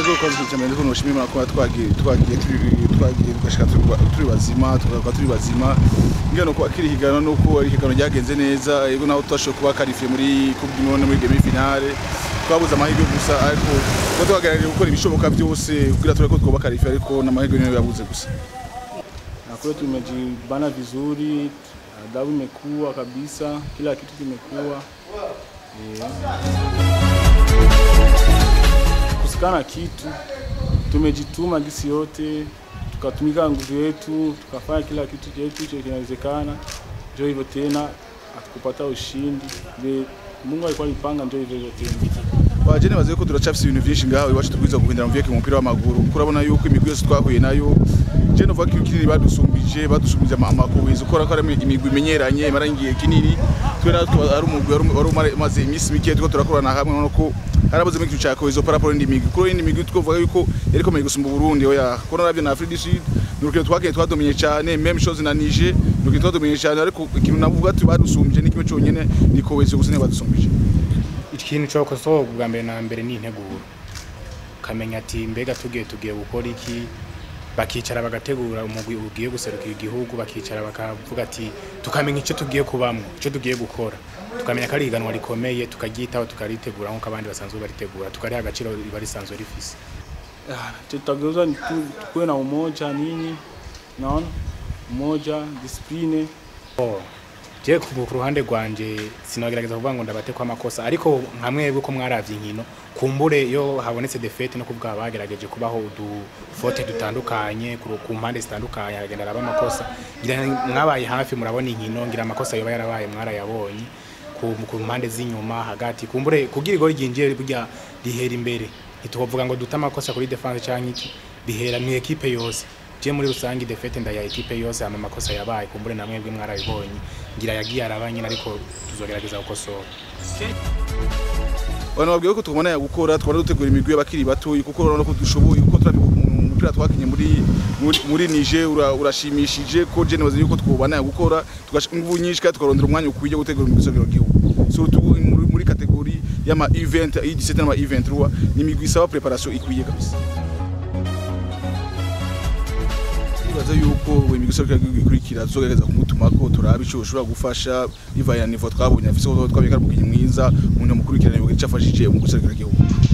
ego kwazi cyane ndiko noshimira ko twagiye twagiye turi twagiye tugashika turi- turi bazima tugaruka turi bazima ngeno ko akiri higano nuko ari higano ryagenze neza ego naho twashoboye kuba karifiye muri coupe du monde muri demi finale twabuze amahirwe gusa ariko ko twagerageje gukora ibishoboka byose kugira turabe ko twoba karifiye ariko n'amahirwe niyo yabuze gusa na kwetu tumejibana vizuri, adabu imekuwa kabisa, kila kitu kimekuwa eh. kusikana kitu, tumejituma gisi yote, tukatumika nguvu yetu, tukafanya kila kitu chetu chenye kinawezekana. Ndio hivyo tena, hatukupata ushindi, Vile Mungu alikuwa alipanga, ndio hivyo hivyo tena. wajene bazi ko turacafise ibintu vyinshi ngaho iwacu tubwiza guhindura mu vyeke mu mupira w'amaguru kurabona yuko imigwi yose twahuye nayo je novuga ko kinini badusumbije badusumbije ama- amakubizi ukora ko ari imigwi imenyeranye imara igihe kinini twe natwe ari umugwi wari- wari umare- umaze iminsi mike turiko turakorana hamwe none ko harabuze ikintu ca cohesion par rapport n'indi migwi kuri indi migwi twovuga yuko yari ikomeye gusumba Burundi oya ko naravyo na Afrique du Sud ni urukino twagiye twadominye cane même chose na Niger ni urukino twadominye cane ariko ikintu navuga ati badusumbije ni kimwe conyene ni cohesion gusa niyo badusumbije ikintu cyo kosoho bwa mbere na mbere ni integuro ukamenya ati mbega tugiye tugiye gukora iki bakicara bagategura umugwi ugiye guserukira igihugu bakicara bakavuga ati tukamenya icyo tugiye kubamwo icyo tugiye gukora tukamenya ko ari ihiganwa rikomeye tukaryitaho tukaritegura nk'uko abandi basanzwe baritegura tukariha agaciro riba risanzwe rifise Ah, tutageuza ni tu- tukuwe na umoja nini, naona umoja, discipline Oh, je ku ku ruhande rwanje sinogerageza kuvuga ngo ndabatekwa amakosa ariko nka mwebwe ko mwaravye inkino kumbure iyo habonetse defete no kuvuga bagerageje kubaho udufote dutandukanye ku ku mpande zitandukanye haragenda araba amakosa ngira mwabaye hafi murabona inkino ngira amakosa yoba yarabaye mwarayabonye ku, ku mpande z'inyuma hagati kumbure kugira igori ryinjiye burya rihera imbere ntituvuga ngo dute amakosa kuri defense canke iki bihera mu ekipe yose je muri rusange defete ndaya ekipe yose ama makosa yabaye kumbure na mwebwe mwarabibonye ngira yagiye araba nyine ariko tuzogerageza gukosora abantu babwiye ko tubona ya gukora twara dutegura imigwi y'abakiri bato kuko urabona ko dushoboye kuko turabi umupira twakinye muri muri, muri Niger ura- urashimishije ko je nibaza yuko twobana ya gukora tugasha ingufu nyinshi kandi tukarondera umwanya ukwiye wo gutegura imigwi y'isogero gihugu surtout muri, muri kategori y'ama event y'17 n'ama event ruwa ni imigwi isaba preparation ikwiye kabisa nibaza yuko imigwi isogero gihugu ikurikira tuzogerageza kumutumako turabe ico ushobora gufasha bivanye na niveau twabonye afise ko twabika ari umukinyi mwiza umuntu mukurikirana ico afashije mu guserukira igihugu